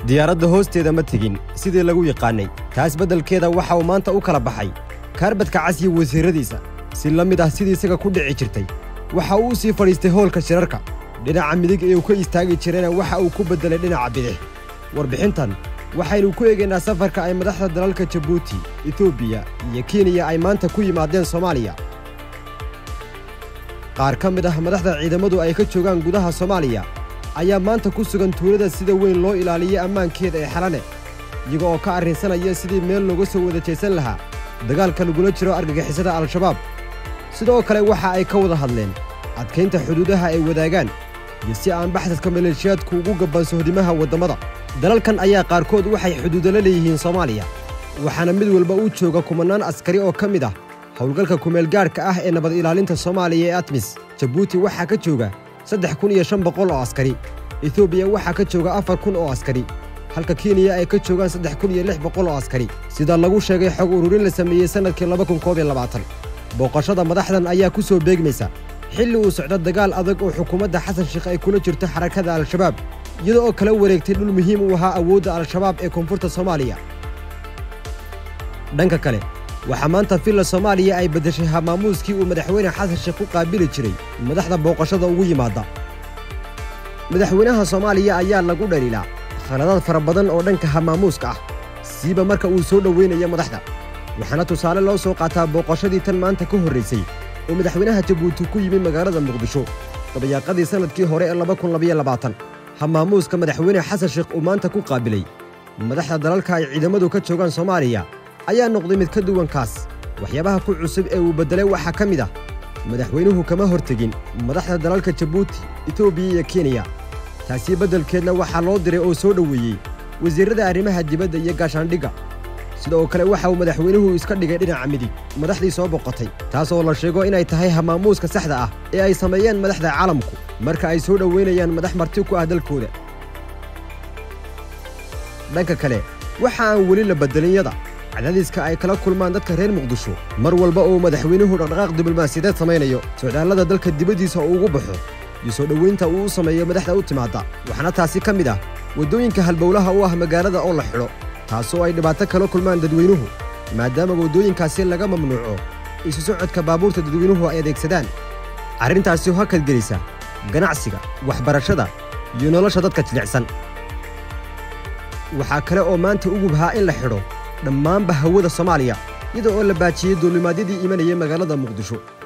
diyaaradda hoosteeda ma tegin sidii lagu yaqaannay taas beddelkeeda waxa uu maanta u kala baxay kaarbadka cas iyo wasiirradiisa si la mid ah sidii isaga ku dhici jirtay waxa uu sii fadhiistay hoolka shirarka dhinaca midig ee uu ka istaagi jirayna waxa uu ku beddelay dhinaca bidix warbixintan waxaynu ku eegaynaa safarka ay madaxda dalalka jabuuti etoobiya iyo kenya ay maanta ku yimaadeen soomaaliya qaar ka mid ah madaxda ciidamadu ay ka joogaan gudaha soomaaliya ayaa maanta ku sugan tuulada sida weyn loo ilaaliyey ammaankeeda ee xalane iyaga oo ka arrinsanaya sidii meel looga soo wada jeesan lahaa dagaalka lagula jiro argagixisada al-shabaab sidoo kale waxa ay ka wada hadleen adkaynta xuduudaha ay wadaagaan iyo si aan baxsadka maleeshiyaadku ugu gabban sohdimaha waddammada dalalkan ayaa qaarkood waxay xuduudala leeyihiin soomaaliya waxaana mid walba u jooga kumannaan askari oo ka mid ah howlgalka kumeelgaadhka ah ee nabad ilaalinta soomaaliya ee atmis jabuuti waxaa ka jooga saddex kun iyo shan boqol oo askari etoobiya waxaa ka jooga afar kun oo askari halka kenya ay ka joogaan saddex kun iyo lix boqol oo askari sida lagu sheegay xog ururin la sameeyey sannadkii laba kun koob iyo labaatan booqashada madaxdan ayaa ku soo beegmaysa xilli uu socdo dagaal adag oo xukuumadda xasan sheekh ay kula jirto xarakada al-shabaab iyada oo kala wareegtay dhul muhiim u ahaa awoodda al-shabaab ee koonfurta soomaaliya dhanka kale waxaa maanta villa soomaaliya ay beddeshay hamaamuuskii uu madaxweyne xasan sheekh ku qaabili jiray madaxda booqashada ugu yimaadda madaxweynaha soomaaliya ayaa lagu dhaliilaa khaladaad fara badan oo dhanka hamaamuuska ah siiba marka uu soo dhoweynayo madaxda waxaana tusaale loo soo qaataa booqashadii tan maanta ka horraysay oo madaxweynaha jabuuti ku yimi magaalada muqdisho dabayaaqadii sannadkii hore ee laba kun labayo labaatan hamaamuuska madaxweyne xasan sheekh uu maanta ku qaabilay madaxda dalalka ay ciidamadu ka joogaan soomaaliya ayaa noqday mid ka duwankaas waxyaabaha ku cusub ee uu beddelay waxaa ka mid ah madaxweynuhu kama hortegin madaxda dalalka jabuuti etoobiya iyo kenya taasi beddelkeedna waxaa loo diray oo soo dhoweeyey wasiirrada arrimaha dibadda iyo gaashaandhigga sidoo kale waxa uu madaxweynuhu iska dhigay dhinaca midig madaxdii soo boqotay taas oo la sheego inay tahay hamaamuuska saxda ah ee ay sameeyeen madaxda caalamku marka ay soo dhoweynayaan madax marti ku ah dalkooda dhanka kale waxa aan weli la beddelinyada cadaadiska ay kala kulmaan dadka reer muqdisho mar walba uu madaxweynuhu dhaqdhaqaaq diblomaasiyadeed samaynayo socdaallada dalka dibaddiisa uu ugu baxo iyo soo dhoweynta uu u sameeyo madaxda u timaadda waxaana taasi ka mid ah waddooyinka halbowlaha u ah magaalada oo la xidho taasoo ay dhibaato kala kulmaan dadweynuhu maadaama waddooyinkaasi laga mamnuuco isu socodka baabuurta dadweynuhu ay adeegsadaan arrintaasi hakad gelisa ganacsiga waxbarashada iyo nolosha dadka jilicsan waxaa kale oo maanta u gubhaa in la xidho dhammaanba hawada soomaaliya iyada oo la baajiyey duulimaadyadii imanayay magaalada muqdisho